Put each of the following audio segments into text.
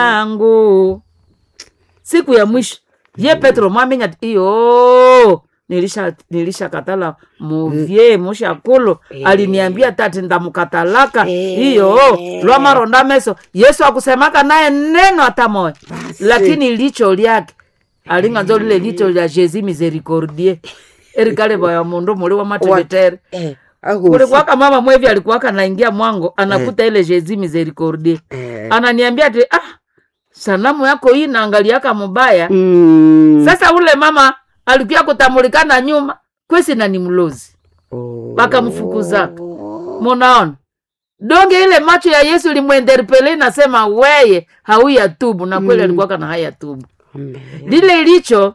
yangu siku ya mwisho ye petro mwamenya ati iyo nilisha nilishakatala muvye mushakulu aliniambia tati ndamukatalaka iyo lwamaronda meso yesu akusemaka naye neno hata moya lakini licho lyake alinganzo lile licho lya jesi misericordie erikale vaya mundu muli wa matevetere Eh, agosi. kulikuwaka mama mwevi alikuwaka naingia mwango anakuta ile jesi misericordie Eh. ananiambia ati ah sanamu yako hii naangaliaka mubaya Mm. sasa ule mama alikuya kutamulikana nyuma kwesi na ni mlozi Oh. wakamfukuzaka munaona donge ile macho ya yesu limwenderpele nasema weye hauya tubu na kweli alikuwaka na haya tubu Amen. lile licho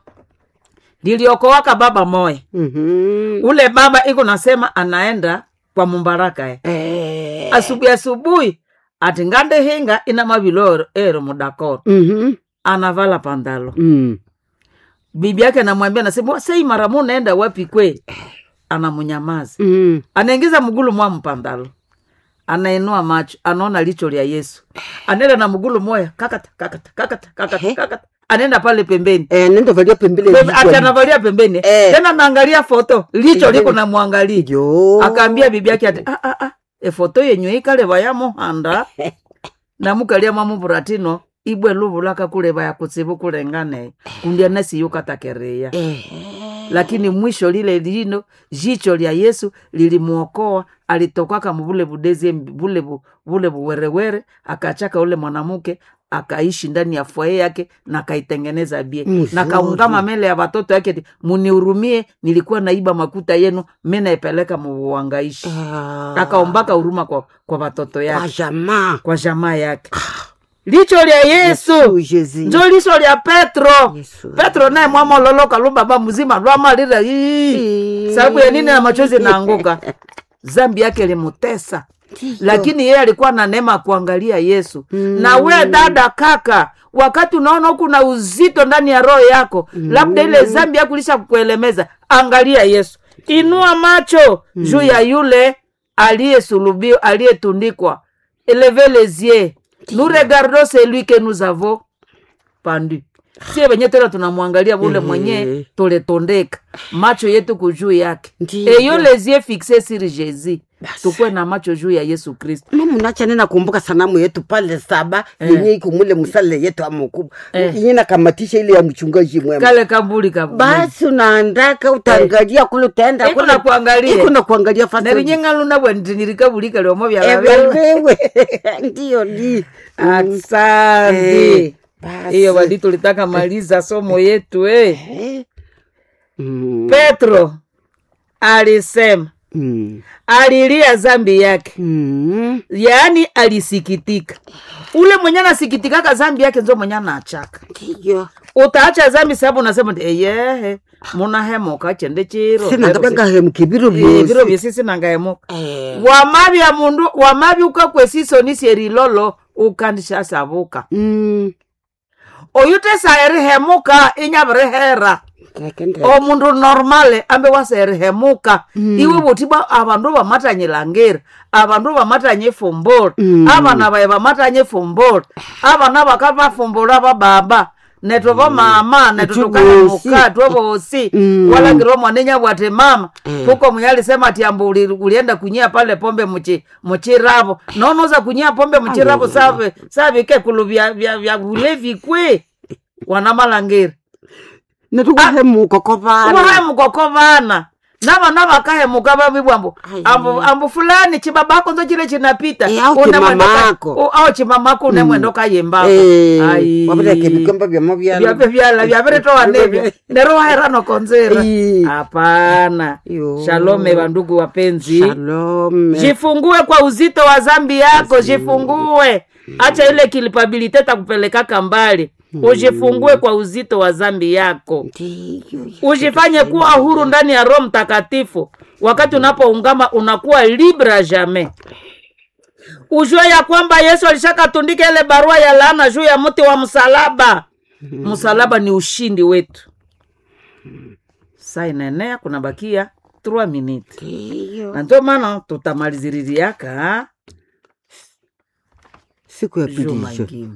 liliokowaka baba moya Mhm. ule baba iko nasema anaenda kwa mumbaraka eh. Eh. asubuhi asubuhi ati ngande hinga ina mavilo ero mudakoro Mhm. anavala pandalo Mm. bibi yake anamwambia nasema sei mara mu naenda wapi kwe anamunyamaza Mm. anaingiza mgulu mwa mpandalo anainua macho anaona licho lya yesu anaenda na mgulu moya kakata kakata kakata kakata Ehe. kakata anaenda pale pembeni Eh, nenda valia pembele Pembe- vichwa. ati anavalia pembeni Eh. tena naangalia foto licho liko Pembeni. namwangalia Jo. akaambia bibi yake ati ah, ah, ah, efoto yenyu ikaleva ya muhanda namukalia mamuvuratino ibwe luvulaka kuleva ya kutsivu kulengane kundya nasiyukatakereya Eh. lakini mwisho lile lino jicho lya yesu lilimuokoa alitokaka muvule vudezi vule vu- vule vuwerewere akachaka ule mwanamke akaishi ndani ya fwaye yake na akaitengeneza bie Mzuri. na kaungama mele ya watoto yake ati, munihurumie nilikuwa naiba makuta yenu mi naipeleka muvuangaishi Ah. akaombaka huruma kwa, kwa watoto Kwa yake jamaa. kwa jamaa yake licho lya yesu Yesu. njo licho lya petro Yesu. petro naye mwamololoka lubaba mzima lwamalira ii sababu ya nini na machozi naanguka zambi yake limutesa lakini yeye alikuwa na neema ya kuangalia yesu na we dada kaka wakati unaona huku na uzito ndani ya roho yako labda ile zambi yako lisha kukuelemeza angalia yesu inua macho juu ya yule aliyesulubiwa aliyetundikwa eleve les yeux nous regardons celui que nous avons pandu sie venye tena tunamwangalia vule mwenye tuletondeka macho yetu kujuu yake Ndiyo. eyo les yeux fixe sur jésus tukwe na macho juu ya yesu kristo mamunacha nena kumbuka sanamu yetu pale saba yenye iko mule msale yetu amukubwa Eh. yenye nakamatisha ile ya mchungaji mwema kale kambuli ka basi unaandaka utaangalia kule utaenda Iko kule- na kuangalia. iko na kuangalia fasi nerinyengaluna bwentinirikabulika lyomo Eh, vyalavewe wewe ndiyo ni asante Eh, basi. hiyo wali tulitaka maliza somo yetu eh. Eh. Mm, petro alisema mm, alilia zambi yake mm. yaani alisikitika ule mwenye anasikitikaka zambi yake nzo mwenye anachaka ndiyo utaacha zambi sababu unasema ndi eyehe munahemuka chende chiro sina ndabangahemuka biro Eh, viro byosi vyesisi nangahemuka Eh, wamavya mundu wamavya ukakwesiso erilolo ukandishasavuka mm, oyute saerihemuka inyavirihere kakende- omundu normale ambe waserihemuka iwe vutiba avandu vamatanyilangeri avandu vamatanye fumbula Mm. avana vaye vamatanye fumbula avana vakavafumbuла vababa neto vamama neto Itu tukahemuka vosi. twovosi Mm. walagiro mwanenya bwati mama Mm. huko mwenye alisema ati ambu uli- ulienda kunyia pale pombe muchi muchiravo nonoza kunyia pombe muchiravo save savike kulu vya vya vya ulevi kwe wana malangeri natukuhemuka kovana wahemukoko vana navana vakahemuka vavivwambo Ai. ambu, ambu fulani chibabako nzo chile chinapita Eh, au Une mwendo ka- chimamako. u- au chimamako une mwendo kayembako wavireke vikomba vya mavyalo vyave vyala vyaviritowa nevyo nero waherano konzera Ai. hapana Yo. shalome vandugu wapenzi shalome jifungue kwa uzito wa zambi yako jifungue acha ile kilipabilite takupelekaka mbali ujifungue kwa uzito wa zambi yako ndiyo ujifanye kuwa huru ndani ya roho mtakatifu wakati unapoungama unakuwa libra jamais ujue ya kwamba yesu alishakatundika ile barua ya laana juu ya mti wa msalaba msalaba ni ushindi wetu saa inaenea kunabakia 3 minute ndiyo na ndio maana tutamaliziririaka siku ya pili Juma hiyo. ingine.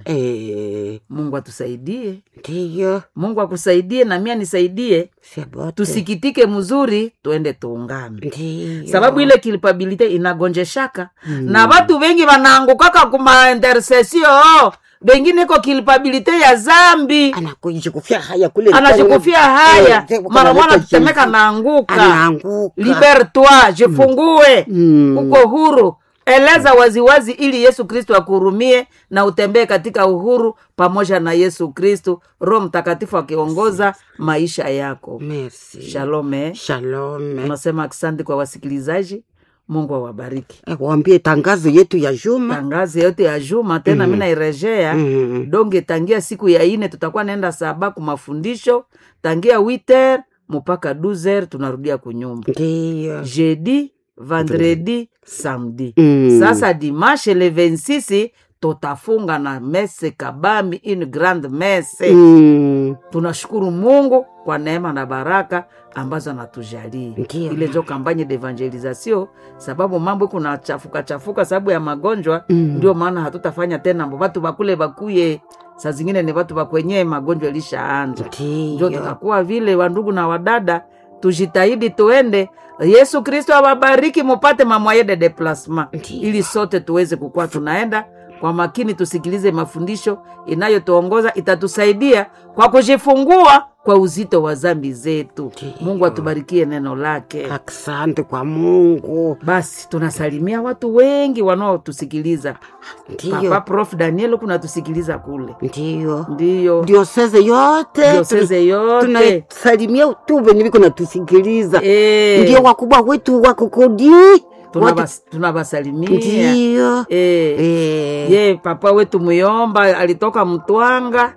Eh, mungu atusaidie ndiyo mungu akusaidie na mimi anisaidie siabote tusikitike mzuri tuende tuungame ndiyo sababu ile kilipabilite inagonjeshaka na watu wengi wanaangukaka kuma intersesio wengine iko kilipabilite ya zambi anakujikufia haya kule anachukufia haya Eh, mara mwana analeta tetemeka jifu. naanguka anaanguka libertoi jifungue Mm. uko huru eleza waziwazi ili yesu kristo akuhurumie na utembee katika uhuru pamoja na yesu kristo roho mtakatifu akiongoza maisha yako Merci. shalome Shalom. tunasema asante kwa wasikilizaji mungu awabariki Eh, waambie tangazo yetu ya juma tangazi yote ya juma tena mi nairejea Mm. donge tangia siku ya ine tutakuwa naenda saba ku mafundisho tangia witer mpaka 12 tunarudia kunyumba ndiyo jeudi vendredi samedi Mm. sasa dimanche le 26 tutafunga na mese kabambi une grande mese Mm. tunashukuru mungu kwa neema na baraka ambazo anatujalia Ndiyo. ile njo kampanye d'evangelisation sababu mambo kuna chafuka chafuka sababu ya magonjwa Mm. ndio maana hatutafanya tena mbo watu bakule bakuye saa zingine ni watu bakwenye magonjwa ilishaanza njo ndiyo tutakuwa vile wandugu na wadada tujitahidi tuende yesu kristo awabariki mupate mamwaye de deplasma Ndiyo. ili sote tuweze kukuwa tunaenda kwa makini tusikilize mafundisho inayotuongoza itatusaidia kwa kujifungua kwa uzito wa zambi zetu Ndiyo. mungu atubarikie neno lake asante kwa mungu basi tunasalimia watu wengi wanaotusikiliza papa ndiyo prof daniel kunatusikiliza kule ndiyo ndiyo dioseze yote dioseze yote tunasalimia tu venye viko natusikiliza Eh, ndio wakubwa wetu wakokodi tunabas- tunabasalimia ndiyo Eh, Eh, ye papa wetu muyomba alitoka mtwanga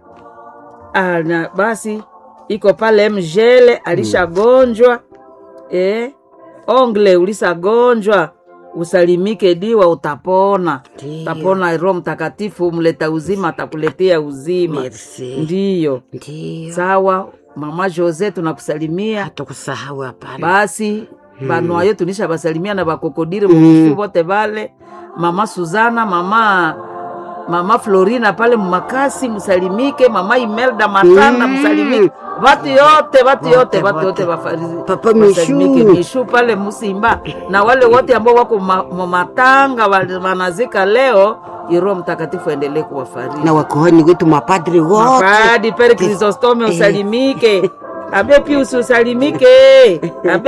ana basi iko pale mjele alishagonjwa eh, ongle ulisagonjwa usalimike diwa utapona Ndiyo. utapona roho mtakatifu mleta uzima atakuletea uzima merci ndiyo ndiyo sawa mama jose tunakusalimia hatakusahau hapana basi banwayo tunisha basalimia na bakokodire mumisu bote bale mama suzana mama mama florina pale mumakasi musalimike mama imelda matanda Mm. musalimike batu yote batu Wote, yote batu wote. yote bafarizi Papa basalimike. Mishu. mishu pale musimba na wale wote ambao wako ma- mumatanga wale wanazika leo iroho mtakatifu endelee kuwafariji na wakohani wetu mapadri wote mapadi pere krisostome usalimike abe piusi usalimike abe